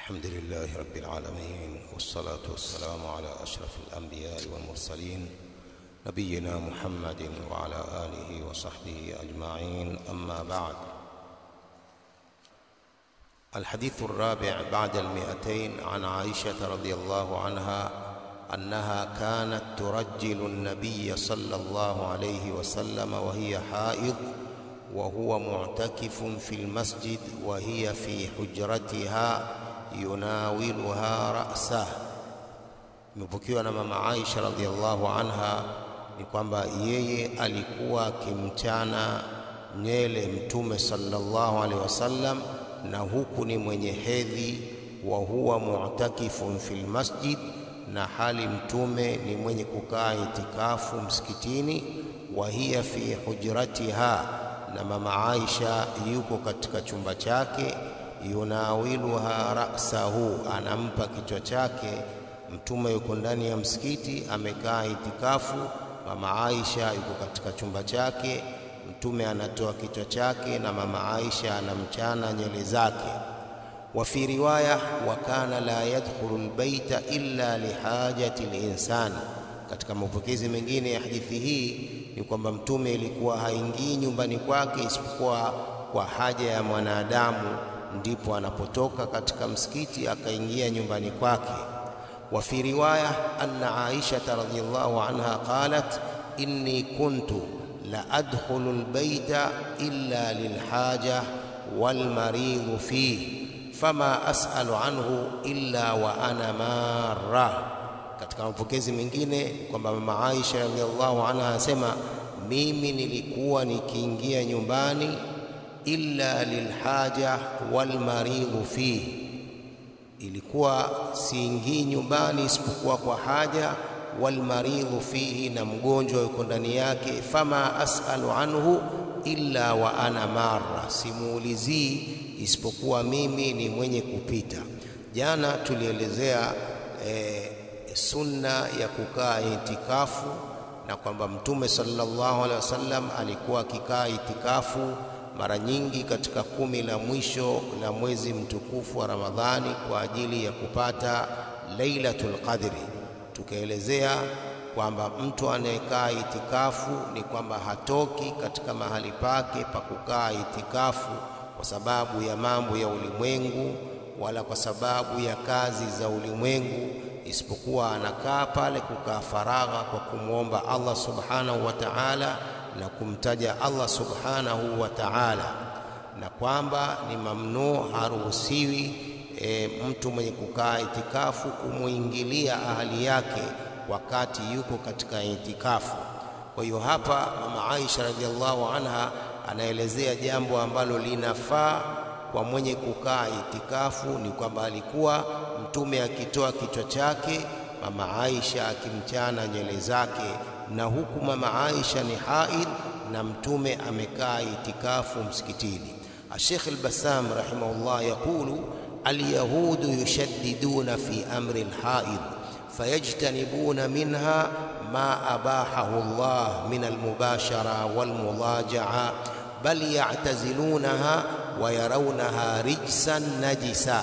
الحمد لله رب العالمين والصلاة والسلام على أشرف الأنبياء والمرسلين نبينا محمد وعلى آله وصحبه أجمعين أما بعد الحديث الرابع بعد المئتين عن عائشة رضي الله عنها أنها كانت ترجل النبي صلى الله عليه وسلم وهي حائض وهو معتكف في المسجد وهي في حجرتها yunawiluha ra'sah. Imepokewa na mama Aisha radhiallahu anha ni kwamba yeye alikuwa akimchana nywele Mtume sallallahu alaihi wasallam, na huku ni mwenye hedhi, wa huwa mu'takifun fil masjid, na hali Mtume ni mwenye kukaa itikafu msikitini, wa hiya fi hujratiha, na mama Aisha yuko katika chumba chake yunawiluha ra'sahu, anampa kichwa chake. Mtume yuko ndani ya msikiti amekaa itikafu, mama Aisha yuko katika chumba chake. Mtume anatoa kichwa chake na mama Aisha anamchana nywele zake. Wa fi riwaya wa kana la yadkhulu albayta illa lihajati linsani. Katika mapokezi mengine ya hadithi hii ni kwamba Mtume ilikuwa haingii nyumbani kwake isipokuwa kwa haja ya mwanadamu ndipo anapotoka katika msikiti akaingia nyumbani kwake. Wa fi riwaya anna Aisha radhiyallahu anha qalat inni kuntu la adkhulu albayta illa lilhaja walmaridhu fihi fama as'alu anhu illa wa ana marra. Katika mapokezi mengine kwamba mama Aisha radhiyallahu anha anasema mimi nilikuwa nikiingia nyumbani illa lilhaja walmaridhu fihi, ilikuwa siingii nyumbani isipokuwa kwa haja. Walmaridhu fihi, na mgonjwa yuko ndani yake. Fama asalu anhu illa wa ana marra, simuulizii isipokuwa mimi ni mwenye kupita. Jana tulielezea e, sunna ya kukaa itikafu na kwamba Mtume sallallahu alaihi wasallam alikuwa akikaa itikafu mara nyingi katika kumi la mwisho la mwezi mtukufu wa Ramadhani kwa ajili ya kupata Lailatul Qadri. Tukaelezea kwamba mtu anayekaa itikafu ni kwamba hatoki katika mahali pake pa kukaa itikafu kwa sababu ya mambo ya ulimwengu wala kwa sababu ya kazi za ulimwengu, isipokuwa anakaa pale kukaa faragha kwa kumwomba Allah subhanahu wa ta'ala na kumtaja Allah subhanahu wa ta'ala, na kwamba ni mamnuu, haruhusiwi e, mtu mwenye kukaa itikafu kumwingilia ahali yake wakati yuko katika itikafu. Kwa hiyo hapa mama Aisha radhiallahu anha anaelezea jambo ambalo linafaa kwa mwenye kukaa itikafu, ni kwamba alikuwa Mtume akitoa kichwa chake, mama Aisha akimchana nywele zake na huku mama Aisha ni haid na mtume amekaa itikafu msikitini. Sheikh al-Bassam rahimahullah yaqulu alyahudu yushaddiduna fi amri al-haid fayajtanibuna minha ma abahahu Allah min al-mubashara wal-mulaja'a bal ya'tazilunaha wa yarawnaha rijsan najisa.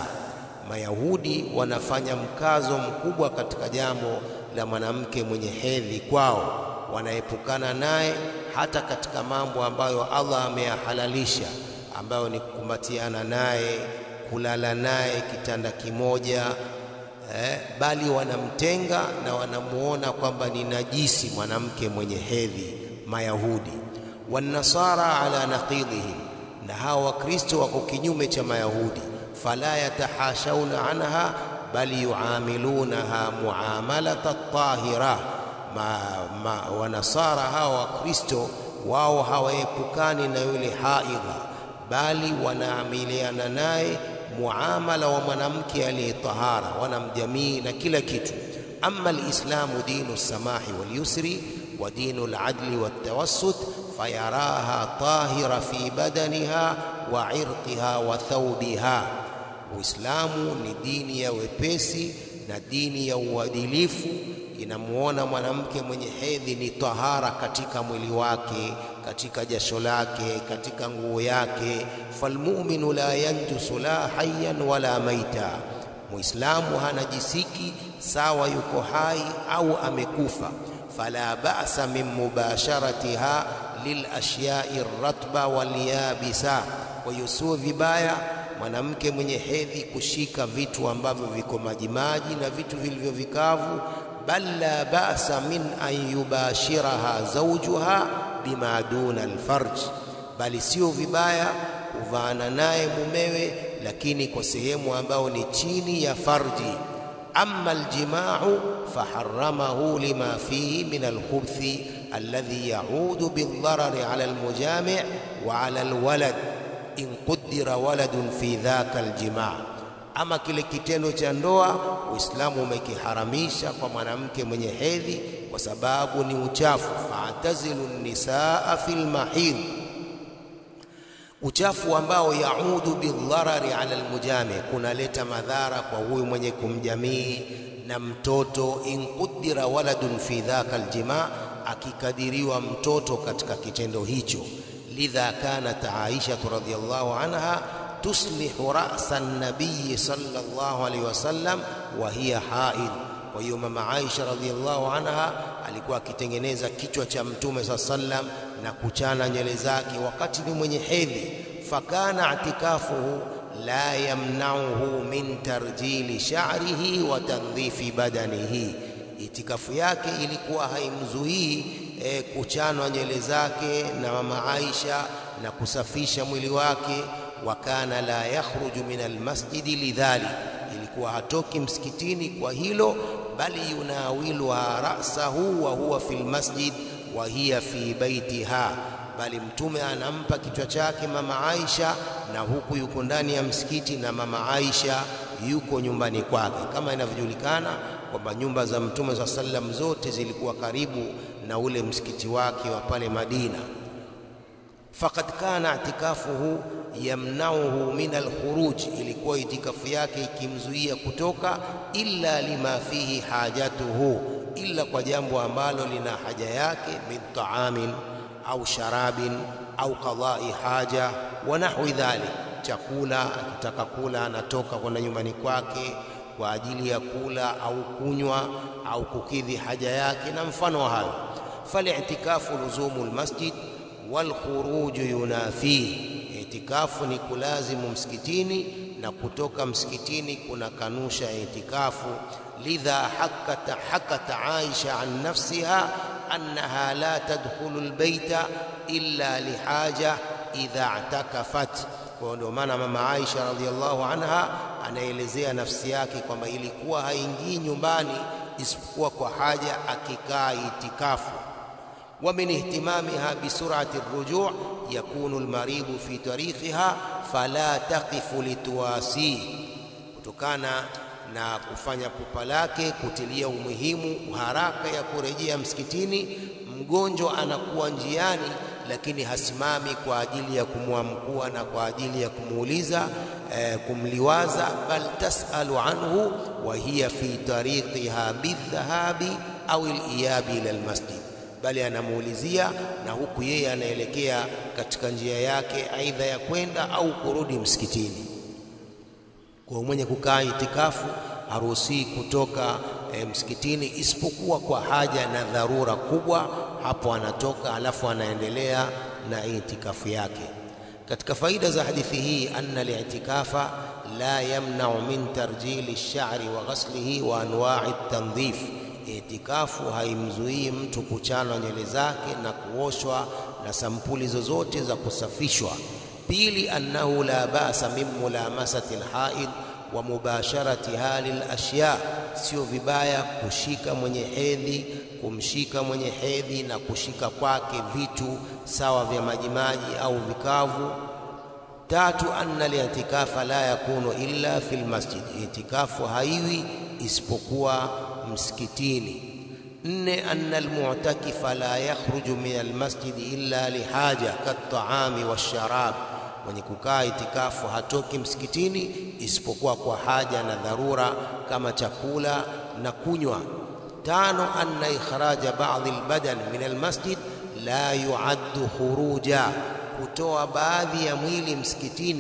Mayahudi wanafanya mkazo mkubwa katika jambo la mwanamke mwenye hedhi kwao, wanaepukana naye hata katika mambo ambayo Allah ameyahalalisha, ambayo ni kukumbatiana naye, kulala naye kitanda kimoja eh, bali wanamtenga na wanamuona kwamba ni najisi mwanamke mwenye hedhi Mayahudi. Wanasara ala naqidhihim, na hawa Wakristo wako kinyume cha Mayahudi, fala yatahashauna anha bali yuamilunaha muamalata tahira. Ma, ma, wanasara hawa Wakristo wao hawaepukani na yule haidha, bali wanaamiliana naye muamala wa mwanamke aliyetahara, wanamjamii na kila kitu. Amma alislamu dinu samahi walyusri wa dinu aladli waltawassut fayaraha tahira fi badaniha wa irqiha wa thawbiha Uislamu ni dini ya wepesi na dini ya uadilifu. Inamuona mwanamke mwenye hedhi ni tahara katika mwili wake, katika jasho lake, katika nguo yake. Falmuminu la yanjusu la hayyan wala maita, Muislamu hanajisiki sawa yuko hai au amekufa. Fala ba'sa min mubasharatiha lil ashyai ratba wal yabisa, kwa hiyo sio vibaya mwanamke mwenye hedhi kushika vitu ambavyo viko majimaji na vitu vilivyo vikavu. Bal la ba'sa min an yubashiraha zawjuha bima duna alfarj, bali sio vibaya kuvaana naye mumewe, lakini kwa sehemu ambayo ni chini ya farji. Amma aljimau faharamahu lima fihi min alkhubthi alladhi yaudu bildharari ala almujami wa ala alwalad in qudira waladun fi dhaka aljimaa. Ama kile kitendo cha ndoa Uislamu umekiharamisha kwa mwanamke mwenye hedhi kwa sababu ni uchafu. Fa'tazilu nisaa fil mahid, uchafu ambao yaudu bildharari ala almujami, kunaleta madhara kwa huyu mwenye kumjamii na mtoto. In qudira waladun fi dhaka aljimaa, akikadiriwa mtoto katika kitendo hicho lidha kanat Aisha radhiyallahu anha tuslihu ra'sa an-nabiy sallallahu alayhi wasallam wa hiya haid. Kwa hiyo mama Aisha radhiyallahu anha alikuwa akitengeneza kichwa cha mtume saa sallam na kuchana nywele zake wakati ni mwenye hedhi. Fakana i'tikafuhu la yamnauhu min tarjili sha'rihi wa tandhifi badanihi, itikafu yake ilikuwa haimzuii E, kuchanwa nywele zake na mama Aisha na kusafisha mwili wake. Wa kana la yakhruju min almasjidi lidhalik, ilikuwa hatoki msikitini kwa hilo, bali yunawiluha rasahu wa huwa fi lmasjid wa hiya fi baitiha, bali mtume anampa kichwa chake mama Aisha na huku yuko ndani ya msikiti na mama Aisha yuko nyumbani kwake, kama inavyojulikana kwamba nyumba za mtume saa sallam zote zilikuwa karibu na ule msikiti wake wa pale Madina. Faqad kana itikafuhu yamnauhu min alkhuruj, ilikuwa itikafu yake ikimzuia kutoka, illa lima fihi hajatuhu, illa kwa jambo ambalo lina haja yake, min taamin au sharabin au qadai haja wa nahwi dhalik, chakula. Akitaka kula anatoka kwenda nyumbani kwake kwa ajili ya kula au kunywa au kukidhi haja yake na mfano wa hayo. Falitikafu luzumu lmasjid walkhuruju yunafihi, itikafu ni kulazimu msikitini na kutoka msikitini kuna kanusha itikafu. Lidha hakata, hakata Aisha an nafsiha annaha la tadkhulu lbeita illa lihaja idha i'takafat. Kwa ndio maana mama Aisha radhiallahu anha anaelezea nafsi yake kwamba ilikuwa haingii nyumbani isipokuwa kwa haja akikaa itikafu. Wa min ihtimamiha bisurati rujuu yakunu almaridu fi tariqiha fala taqifu lituwasi, kutokana na kufanya pupa lake kutilia umuhimu haraka ya kurejea msikitini. Mgonjwa anakuwa njiani lakini hasimami kwa ajili ya kumwamkua na kwa ajili ya kumuuliza eh, kumliwaza, bal tasalu anhu wa hiya fi tariqiha bidhahabi au liyabi ila almasjid, bali anamuulizia na huku yeye anaelekea katika njia yake, aidha ya kwenda au kurudi msikitini. Kwa mwenye kukaa itikafu haruhusii kutoka e, msikitini isipokuwa kwa haja na dharura kubwa, hapo anatoka alafu anaendelea na itikafu yake. Katika faida za hadithi hii, anna li'tikafa la yamna'u min tarjili ash-sha'ri wa ghaslihi wa anwa'i at-tandhif, itikafu haimzuii mtu kuchanwa nywele zake na kuoshwa na sampuli zozote za kusafishwa. Pili, annahu la ba'sa min mulamasati al-haid wa mubasharatiha lil ashya, sio vibaya kushika mwenye hedhi, kumshika mwenye hedhi na kushika kwake vitu sawa vya majimaji au vikavu. Tatu, anna li'tikafa la yakunu illa fil masjid, itikafu haiwi isipokuwa msikitini. Nne, anna almu'takifa la yakhruju min almasjid illa lihaja kat'ami washarab mwenye kukaa itikafu hatoki msikitini isipokuwa kwa haja na dharura kama chakula na kunywa. Tano, anna ikhraja ba'dhi albadan min almasjid la yu'addu khuruja, kutoa baadhi ya mwili msikitini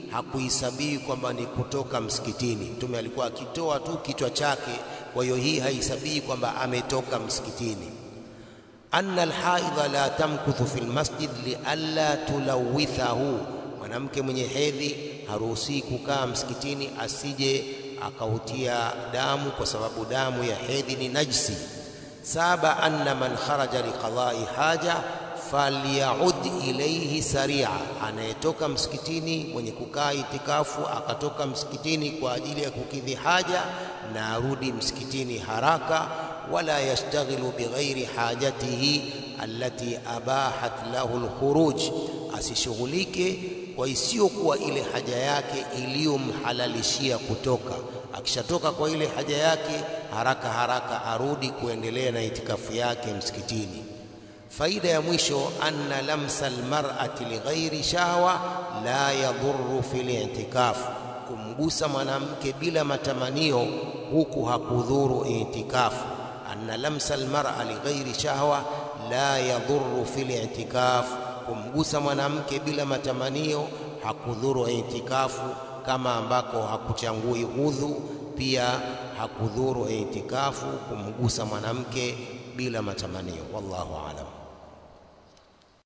hakuhesabii kwamba ni kutoka msikitini. Mtume alikuwa akitoa tu kichwa chake, kwa hiyo hii haihesabii kwamba ametoka msikitini. anna alhaidha la tamkuthu fi lmasjid lialla tulawithahu, mwanamke mwenye hedhi haruhusii kukaa msikitini asije akautia damu, kwa sababu damu ya hedhi ni najsi. Saba, anna man kharaja liqadai haja falyaud ilaihi saria, anayetoka msikitini mwenye kukaa itikafu akatoka msikitini kwa ajili ya kukidhi haja na arudi msikitini haraka. Wala yashtaghilu bighairi hajatihi allati abahat lahu alkhuruj, asishughulike kwa isiyokuwa ile haja yake iliyomhalalishia kutoka. Akishatoka kwa ile haja yake, haraka haraka arudi kuendelea na itikafu yake msikitini. Faida ya mwisho, anna lamsa almar'ati lighairi shahwa la yadhurru fil i'tikaf, kumgusa mwanamke bila matamanio huku hakudhuru itikafu. Anna lamsa almar'a lighairi shahwa la yadhurru fil i'tikaf, kumgusa mwanamke bila matamanio hakudhuru itikafu, kama ambako hakuchangui udhu, pia hakudhuru itikafu kumgusa mwanamke bila matamanio. Wallahu aalam.